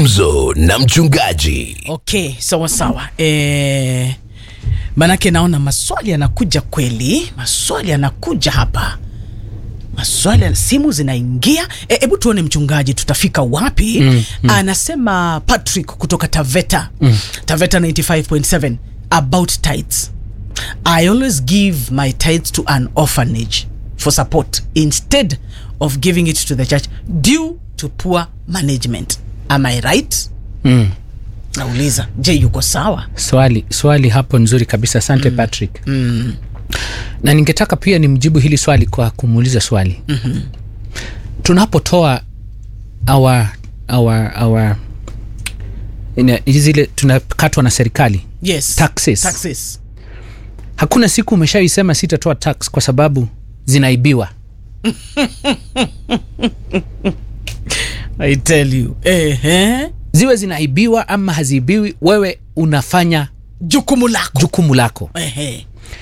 Gumzo na mchungaji. Okay, sawa sawa. E, manake naona maswali yanakuja kweli, maswali yanakuja hapa, maswali ya- simu zinaingia. Hebu e, tuone mchungaji, tutafika wapi? mm, mm. Anasema Patrick kutoka Taveta mm. Taveta 95.7 about tithes. I always give my tithes to an orphanage for support instead of giving it to the church due to poor management. Am I right? Mm. Nauliza, je, yuko sawa? Swali, swali hapo nzuri kabisa, asante Patrick. Mm. Na ningetaka pia nimjibu hili swali kwa kumuuliza swali. Mhm. Tunapotoa our, our, our ina- zile tunakatwa na serikali Yes. Taxes. Taxes. hakuna siku umeshaisema sitatoa tax kwa sababu zinaibiwa. I tell you. Ehe. Ziwe zinaibiwa ama haziibiwi, wewe unafanya Jukumu lako. jukumu lako. Ehe.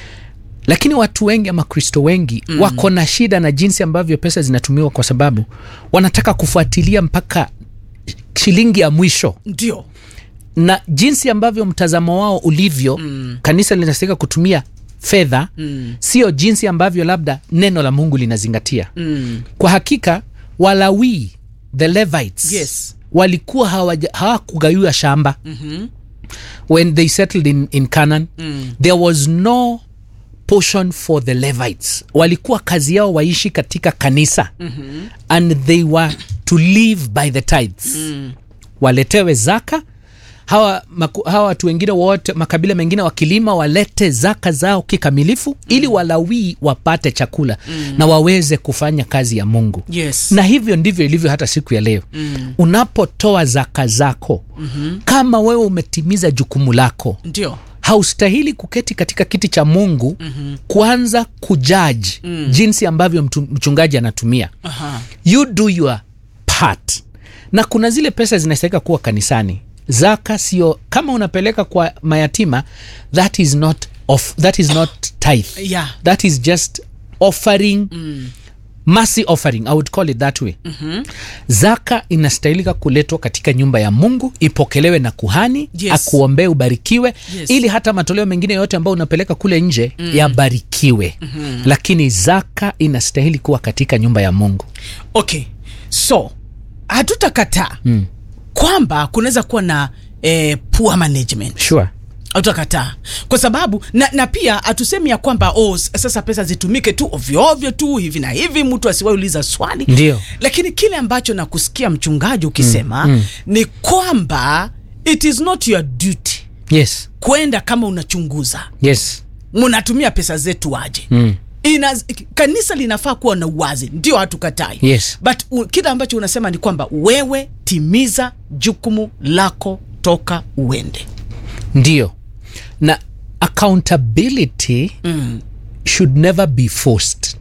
lakini watu wengi ama kristo wengi mm. wako na shida na jinsi ambavyo pesa zinatumiwa kwa sababu wanataka kufuatilia mpaka shilingi ya mwisho Ndio. na jinsi ambavyo mtazamo wao ulivyo mm. kanisa linastahika kutumia fedha mm. sio jinsi ambavyo labda neno la mungu linazingatia Mm. kwa hakika walawii the levites Yes. walikuwa hawaja- hawakugaiwa shamba Mhm. when they settled in, in Canaan Mm. there was no portion for the Levites. Walikuwa kazi yao waishi katika kanisa Mhm. and they were to live by the tithes. Mm. Waletewe zaka hawa, maku, hawa watu wengine wote makabila mengine wakilima walete zaka zao kikamilifu ili walawii wapate chakula na waweze kufanya kazi ya Mungu Yes. na hivyo ndivyo ilivyo hata siku ya leo Mm. unapotoa zaka zako Mhm. kama wewe umetimiza jukumu lako Ndio. haustahili kuketi katika kiti cha mungu Mhm. kuanza kujaji Mm. jinsi ambavyo mtu, mchungaji anatumia Aha. you do your part na kuna zile pesa zinastahika kuwa kanisani zaka sio kama unapeleka kwa mayatima that is not off, that is not tithe Yeah. that is just offering Mm. mercy offering i would call it that way Mhm. zaka inastahilika kuletwa katika nyumba ya mungu ipokelewe na kuhani Yes. akuombee ubarikiwe Yes. ili hata matoleo mengine yote ambayo unapeleka kule nje Mm. yabarikiwe Mhm. lakini zaka inastahili kuwa katika nyumba ya mungu Okay. So, hatutakataa mm. kwamba kunaweza kuwa na eh, poor management. sure Hatutakataa kwa sababu na, na pia hatusemi ya kwamba oh, s- sasa pesa zitumike tu ovyo ovyo tu hivi na hivi, mtu asiwahi uliza swali Ndio. lakini kile ambacho nakusikia mchungaji ukisema Mm, mm. ni kwamba it is not your duty yes kwenda kama unachunguza yes mnatumia pesa zetu aje mm. Ina, kanisa linafaa kuwa na uwazi, ndio hatukatai yes but u, kile ambacho unasema ni kwamba wewe timiza jukumu lako, toka uende. ndio na accountability mm. should never be forced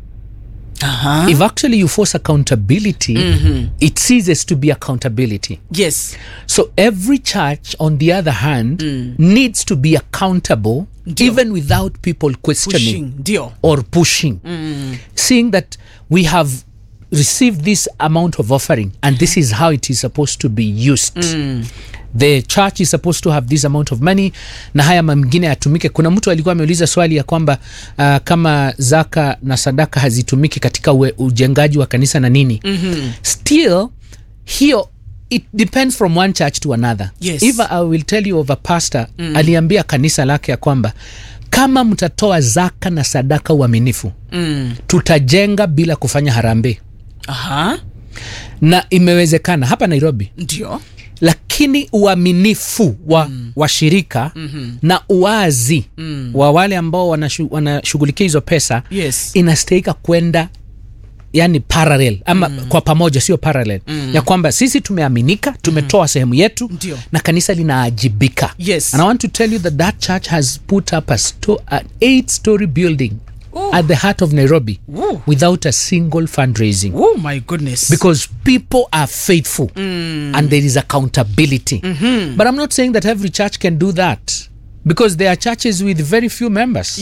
Aha. if actually you force accountability Mhm. it ceases to be accountability Yes. So every church, on the other hand, needs to be accountable even without people questioning Pushing, ndio. or pushing. Mm. Seeing that we have received this amount of offering and this is how it is supposed to be used. Mm. The church is supposed to have this amount of money na haya mengine yatumike. Kuna mtu alikuwa ameuliza swali ya kwamba uh, kama zaka na sadaka hazitumiki katika ue, ujengaji wa kanisa na nini Mhm. still hiyo it depends from one church to another Yes. if i will tell you of a pastor mm. aliambia kanisa lake ya kwamba kama mtatoa zaka na sadaka uaminifu Mm. tutajenga bila kufanya harambee Aha. na imewezekana hapa nairobi Ndio. lakini uaminifu wa mm. washirika Mhm. na uwazi Mm. wa wale ambao wanashu- wanashughulikia hizo pesa Yes. inastahika kwenda yani parallel ama mm. kwa pamoja sio parallel Mm. ya kwamba sisi tumeaminika tumetoa sehemu yetu Ndio. na kanisa linaajibika Yes. and i want to tell you that that church has put up a sto- an eight story building Ooh. at the heart of nairobi Ooh. without a single fundraising Oh my goodness. because people are faithful and there is accountability Mhm. but i'm not saying that every church can do that because there are churches with very few members